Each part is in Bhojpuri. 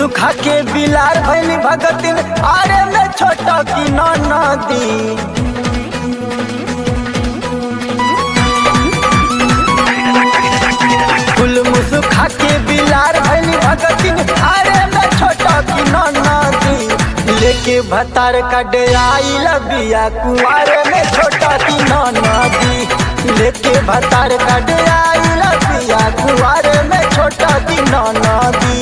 सुखा के बिलार भैली भगतिन आरे में छोटा की नदी फूल मुसुखा के बिलार भैली भगतिन आरे में छोटा की नदी लेके भतार का डेराई लबिया कुआरे में छोटा की नदी लेके भतार का डेराई लबिया कुआरे में छोटा की नदी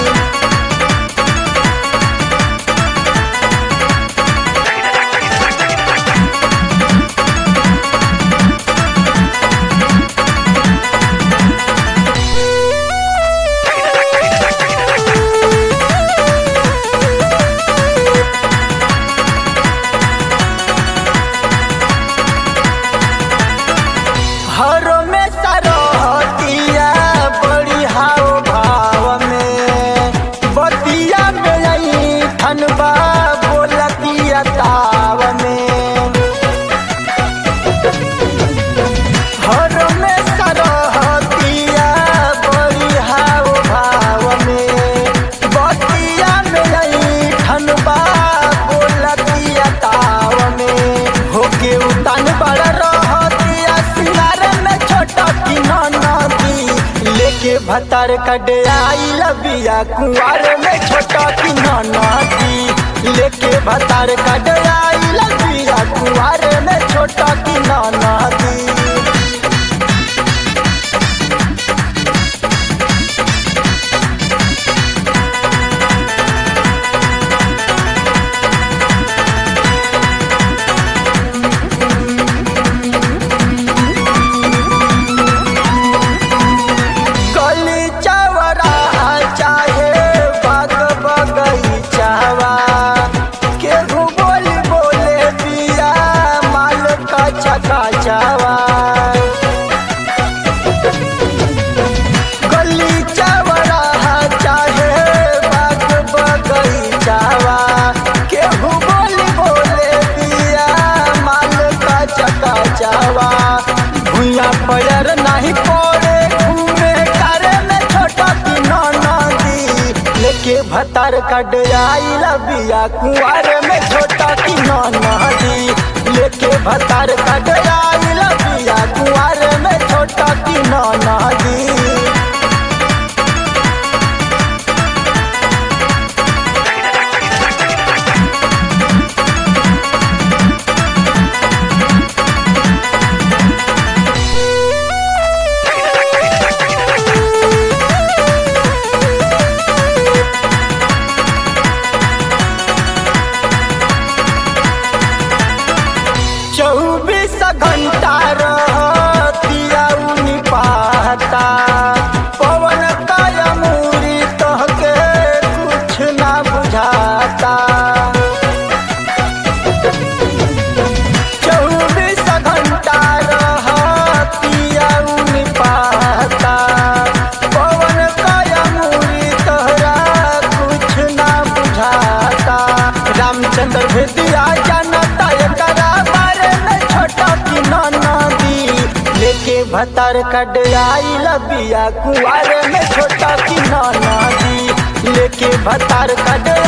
हरो में सरहतिया बड़ी हाव भाव में बतिया में आई ठनबा बोलतिया ताव में हरो में सरहतिया बड़ी हाव भाव में बतिया में आई ठनबा बोलतिया ताव में होके उतान बड़ रहतिया सिंगार में छोटा की नदी लेके भतार कटे आई लबिया कुआर में छोटा की नदी लेके भतार कटे आई लबिया कुआर में छोटा की नदी गली चवरा चाहे बाग बगीचावा केहू बोली बोले पिया माल का छका चावा गली चवरा चाहे बाग बगीचावा केहू बोली बोले पिया माल का छका चावा भूया पैर नहीं पड़े घूमे करे में छोटा की नदी लेके भतार कट आई लबिया कुआर में छोटा की नदी लेके भतार कट आई लबिया कुआर में छोटा की नदी चौबीस घंटा रहतिया उनी पाता पवन काया मूरी तहके कुछ ना बुझाता चौबीस घंटा रहतिया उनी पाता पवन काया मूरी तहरा कुछ ना बुझाता रामचंद्र भेदिया जानता एकरा बारे में छोटा की नदी लेके भतार कट आई लबिया कुआरे में छोटा की नदी लेके भतार कट